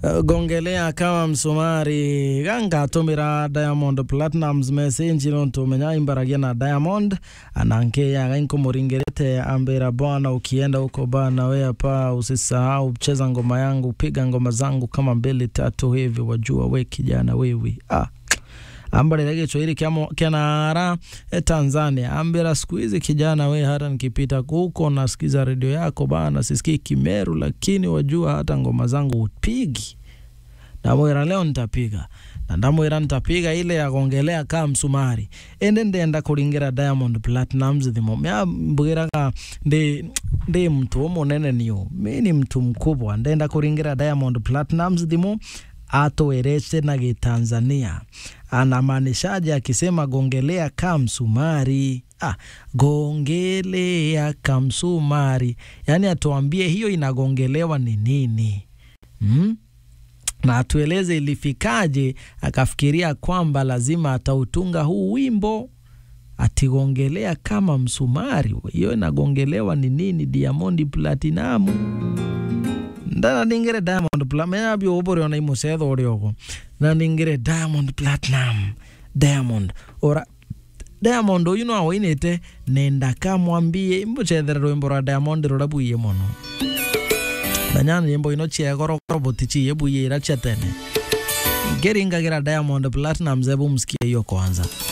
Uh, gongelea kama msumari gangatumira diamond platinums message no tumenya imbaragia na diamond anankeya gainkumũringĩrĩte ambĩra bwana ukienda huko bana we hapa usisahau cheza ngoma yangu piga ngoma zangu kama mbili tatu hivi wajua we kijana wewe ah ambalile Kiswahili kya nara e Tanzania ambira siku hizi kijana we, hata nikipita huko nasikiza redio yako bana, sisikii Kimeru, lakini wajua hata ngoma zangu upigi. Ndamwira leo nitapiga na ndamwira nitapiga ile ya kuongelea kaa msumari ende ndenda kuringira Diamond Platnumz thimo mya mbwiraga ndi ndi mtu munene niyo mi ni mtu mkubwa ndenda kuringira Diamond Platnumz thimo atoereshe na Gitanzania anamaanishaje akisema gongelea kamsumari? Ah, gongelea kamsumari, yaani atuambie hiyo inagongelewa ni nini hmm? na atueleze ilifikaje akafikiria kwamba lazima atautunga huu wimbo atigongelea kama msumari. Hiyo inagongelewa ni nini? Diamond Platinum ndana ningire Diamond Platinum menya bio obore ona imusetho uri ogo na ningire Diamond Platinum Diamond ora Diamond uyu no awinite nenda kamwambie imbucethera rwimbo rwa Diamond rura buiye muno na nyana nyimbo ino chiegoro roboti chiye buiye ira chetene ngeringagira Diamond Platinum zebu msikie hiyo kwanza